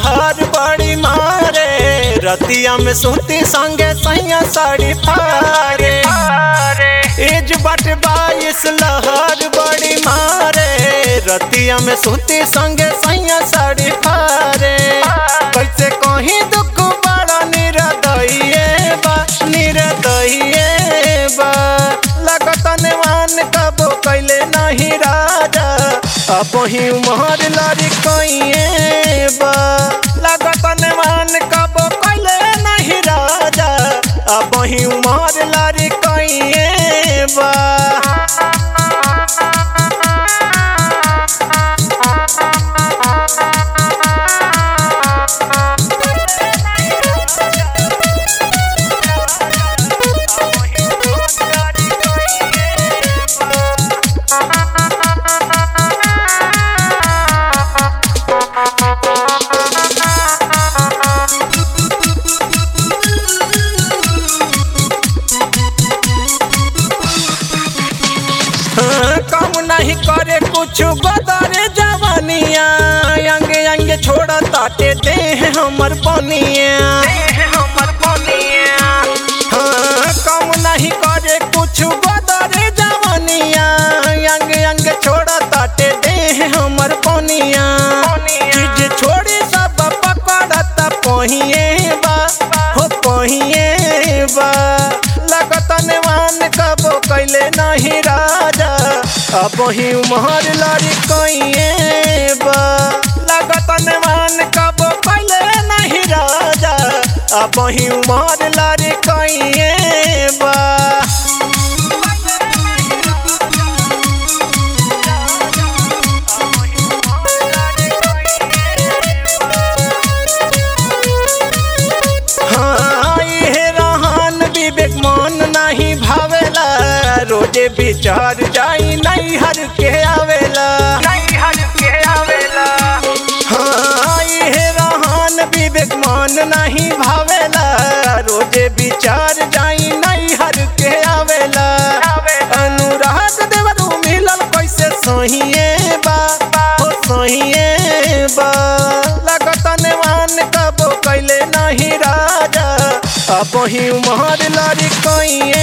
लहर बड़ी मारे रतिया में सुती संगे सैया साड़ी फारे एज बट बाईस लहर बड़ी मारे रतिया में सुती संगे सैया साड़ी फारे कैसे कहीं दुख बड़ा निरदइए बा निरदइए बा लगत नेवान कबो कैले नहीं राजा अब ही उमर लड़ी कइए बा लगत नेवान कबो कैले नहीं राजा अब ही उमर लड़ी कइए बा हाँ, काम नहीं करे कुछ बदरे जवानिया अंग अंग छोड़ ताटे दे हमर बनिया हाँ, काम नहीं करे कुछ बदरे जवानिया अंग अंग छोड़ ताटे दे हमर बनिया चीज छोड़ी सब पकड़त पहिए बा हो पहिए बा लगत नेवान कबो कैले नहीं राजा अब ही उमर लड़ी कइए बा लगत नेवान कबो कैले नहीं राजा अब ही उमर लड़ी कइए बा हाँ, इहे रहन विवेक मन नहीं भावेला रोजे विचार जाई नहीं हर के आवेला हाँ, इहे रहन विवेक मन नहीं भावेला रोजे विचार जाई नहीं हर के आवेला अनुराग देवरू मिलल कैसे सहिए बा हो सहिए बा लगत नेवान कबो कैले नहीं राजा अब ही उमर लड़ी कइए